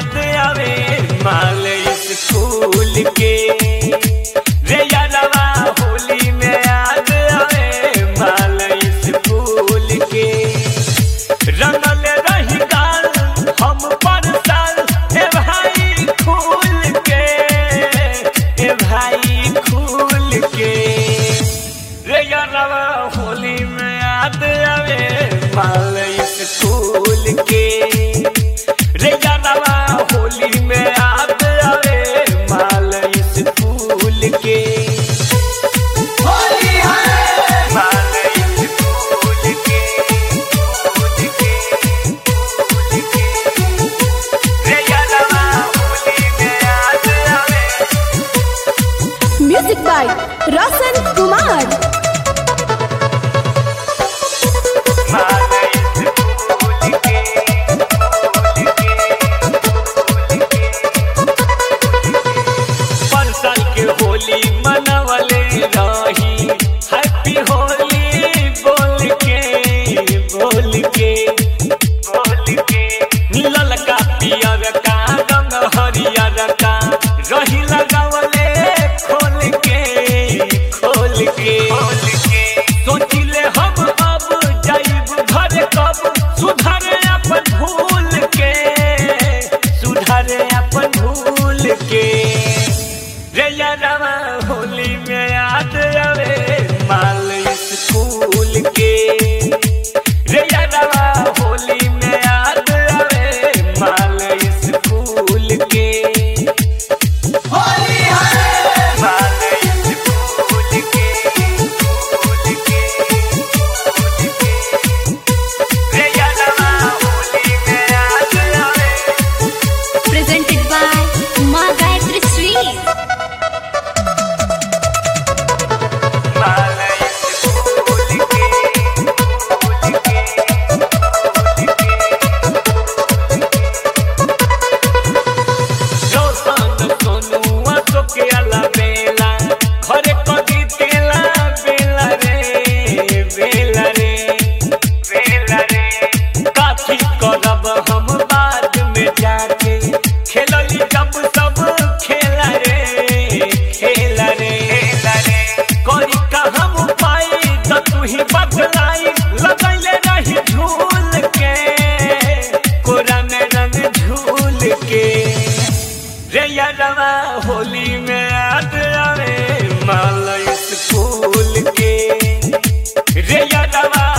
याद आवे माल स्कूल के रे यादवा होली में याद आवे माल स्कूल के रंगल रही गाल हम पर साल हे भाई खूल के हे भाई खूल के रे यादवा होली में याद आवे माल स्कूल के रे यादवा होली में याद आवे माल स्कूल के होली है माल स्कूल के स्कूल के स्कूल के रे यादवा होली में याद आवे म्यूजिक बाय रोशन कुमार परसल के होली मनवले रही हैप्पी होली बोल के बोल के बोल के ललका पियर का रंग हरियर का रही लगावले खोल के खोल के खोल के सोचिले हम अब जाइब घर कब सुधरे अपन भूल के सुधरे अपन भूल के रे यादवा होली में याद आवे माल स्कूल के रे यादवा होली में याद आवे माल स्कूल के होली है माल स्कूल के स्कूल के स्कूल के रे यादवा होली में याद आवे प्रेजेंटेड बाय माँ गायत्री स्वीट करब हम बाद में जाके खेलली जब सब खेला रे खेला रे खेला रे करी का हम पाई त तू ही बदलाई लगैले रही झूल के कोरा में रंग झूल के रे यादवा होली में याद आवे माल स्कूल के रे यादवा